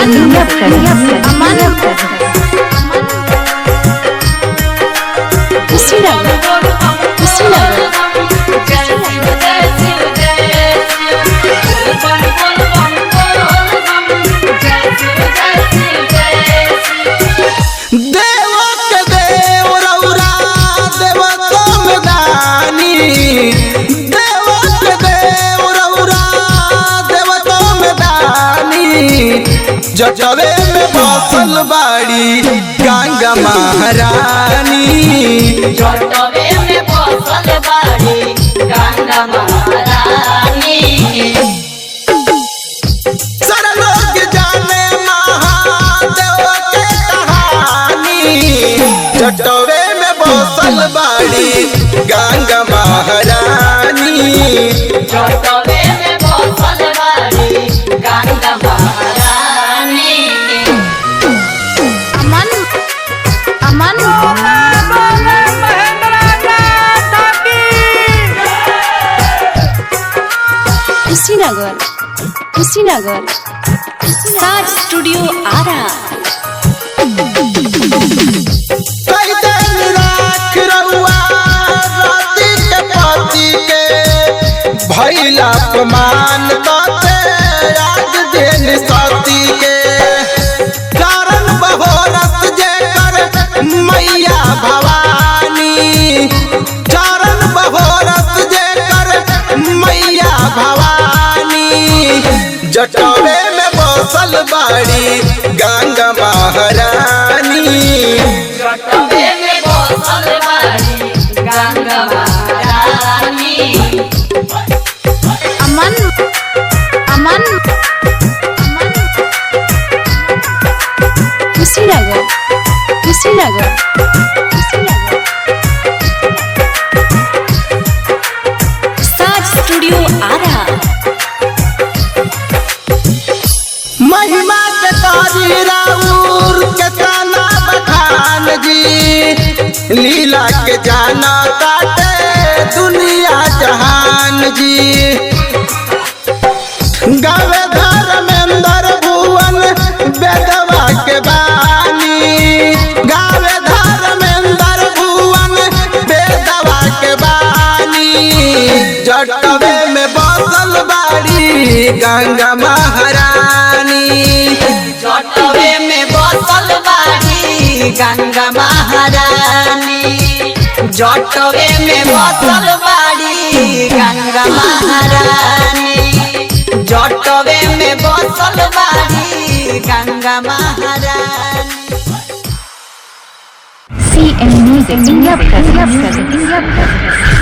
India present. Aman Kushinagar. Kushinagar. देव के देव रौरा देव तुम दानी देव के देव रौरा देव तुम दानी जजवे में बसल बाड़ी गंगा महारानी सारा लोग जाने महादेव के कहानी जटवे में बसल बाड़ी गंगा महारानी Aman Aman Kushinagar. Kushinagar. Star Studio Ara. कई दिन राख रउआ राती के पति के भैला अपमान करते आज दिन सती के कारण बहोरस जे कर मैया भवानी चरण बहोरस जे कर मैया भवानी जटवे में बसल बाड़ी गंगा महारानी Aman Aman Aman Kushinagar. Kushinagar. Kushinagar. Star Studio Ara. महिमा के तारी राउर के ताना बखान जी लीला के जाना काटे दुनिया जहान जी गावे धर्मेंद्र भुवन बेदवा के बानी गावे धर्मेंद्र भुवन बेदवा के बानी जटवे में बसल बाड़ी गंगा महारानी जटवे में बसल बाड़ी गंगा महारानी जटवे में बसल बाड़ी गंगा महारानी जटवे में बसल बाड़ी गंगा महारानी CM Music India present. India present.